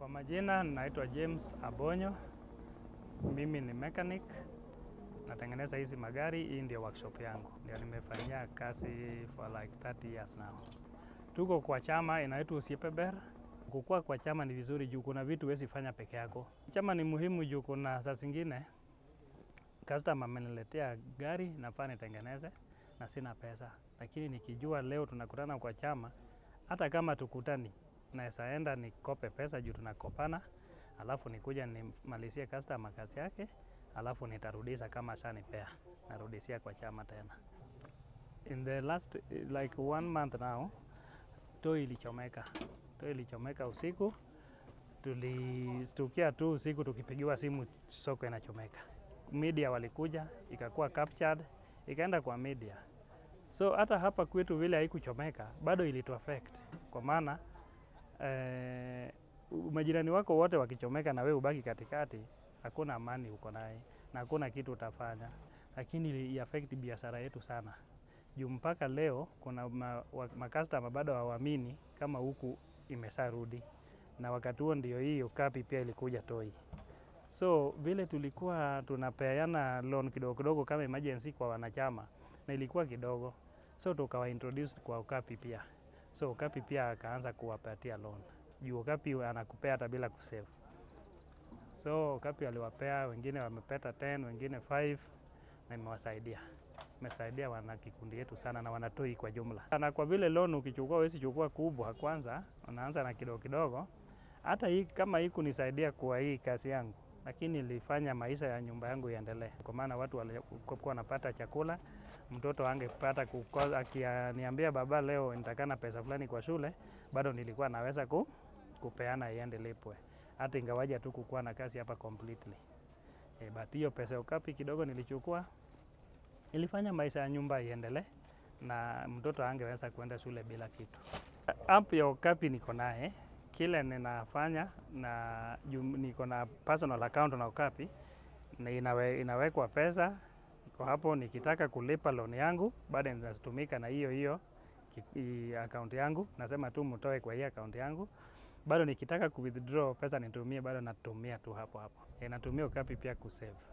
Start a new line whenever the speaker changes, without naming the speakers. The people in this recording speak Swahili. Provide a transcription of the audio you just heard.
Kwa majina naitwa James Abonyo, mimi ni mechanic, natengeneza hizi magari. Hii ndio workshop yangu, ndio nimefanyia kazi for like 30 years now. Tuko kwa chama inaitwa Usiepeber. Kukua kwa chama ni vizuri juu kuna vitu huwezi fanya peke yako. Chama ni muhimu juu kuna saa zingine customer ameniletea gari nafaa nitengeneze na sina pesa, lakini nikijua leo tunakutana kwa chama, hata kama tukutani naweza enda nikope pesa juu tunakopana, alafu nikuja nimalizie customer kazi yake, alafu nitarudisha kama shanipea, narudishia kwa chama tena. In the last like one month now, toi ilichomeka, toi ilichomeka usiku. Tulistukia tu usiku tukipigiwa simu soko inachomeka. Media walikuja ikakuwa captured, ikaenda kwa media. So hata hapa kwetu vile haikuchomeka bado ilitu affect kwa maana eh, majirani wako wote wakichomeka na wewe ubaki katikati, hakuna amani uko naye na hakuna kitu utafanya, lakini ili affect biashara yetu sana juu mpaka leo kuna makastama bado hawaamini kama huku imesharudi, na wakati huo ndio hiyo kapi pia ilikuja toi. So vile tulikuwa tunapeana loan kidogo kidogo kama emergency kwa wanachama na ilikuwa kidogo, so tukawa introduce kwa Okapi pia. So Okapi pia akaanza kuwapatia loan juu Okapi anakupea hata bila kusave. So Okapi aliwapea wengine wamepata 10 wengine 5 na imewasaidia imesaidia wana kikundi yetu sana na wanatoi kwa jumla. Na kwa vile loan ukichukua huwezi chukua kubwa kwanza, unaanza na kidogo kidogo. Hata hii kama hii kunisaidia kwa hii kazi yangu, lakini ilifanya maisha ya nyumba yangu iendelee, kwa maana watu walikuwa wanapata chakula. Mtoto angepata kukosa, akiniambia baba, leo nitakana pesa fulani kwa shule, bado nilikuwa naweza ku, kupeana iende lipwe, hata ingawaja tu kukuwa na kazi hapa completely. E, but hiyo pesa Okapi kidogo nilichukua ilifanya maisha ya nyumba iendelee na mtoto angeweza kuenda shule bila kitu. App ya Okapi niko naye, kile ninafanya na niko na personal account na Okapi na inawe, inawekwa pesa iko hapo. Nikitaka kulipa loan yangu bado inatumika na hiyo hiyo account yangu, nasema tu mtoe kwa hii account yangu. Bado nikitaka ku withdraw pesa nitumie, bado natumia tu hapo hapo. E, natumia Okapi pia kusave.